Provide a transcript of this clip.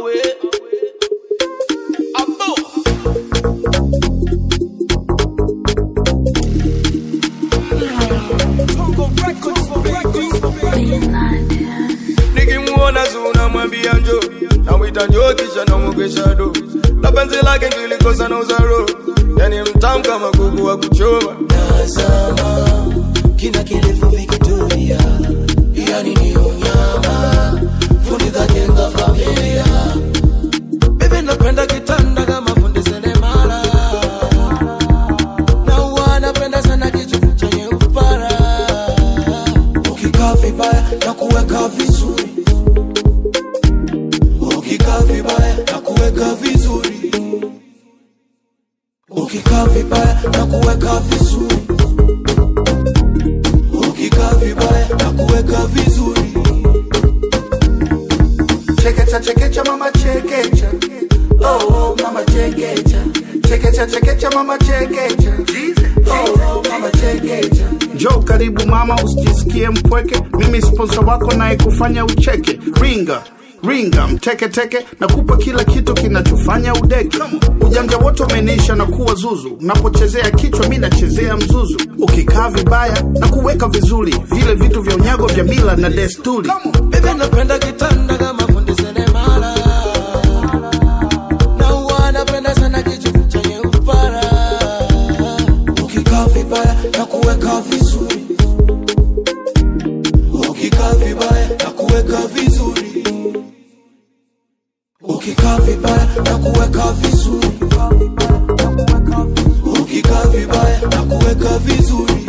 awe abo nikimuona zuna mwambia njo namwita njo kisha namwogesha do na penzi lake ngilikosa na uzaro yani mtamu kama kuku wa kuchoma Tazama kina kirefu vikitulia, yani ni unyama, fundi kajenga familia. Baby napenda kitanda kama fundi seremala na huwa napenda sana kitu chenye upara Ukikaa vibaya na kuweka vizuri, ukikaa vibaya na kuweka vizuri, ukikaa vibaya na kuweka vizuri, ukikaa vibaya na kuweka vizuri. Chekecha chekecha mama chekecha Oh mama chekecha Chekecha chekecha mama chekecha Oh mama chekecha Njoo karibu mama, usijisikie mpweke. Mimi sponsor wako naye kufanya ucheke. Ringa ringa mteke teke, nakupa kila kitu kinachofanya udeke. Ujanja wote umenisha na kuwa zuzu, unapochezea kichwa mi nachezea mzuzu. Ukikaa vibaya na kuweka vizuri, vile vitu vya unyago vya mila na desturi. Baby napenda kitanda kama fundi seremala na huwa napenda sana kitu chenye upara ukikaa vibaya na kuweka vizuri, ukikaa vibaya na kuweka vizuri, ukikaa vibaya na kuweka vizuri, ukikaa vibaya na kuweka vizuri.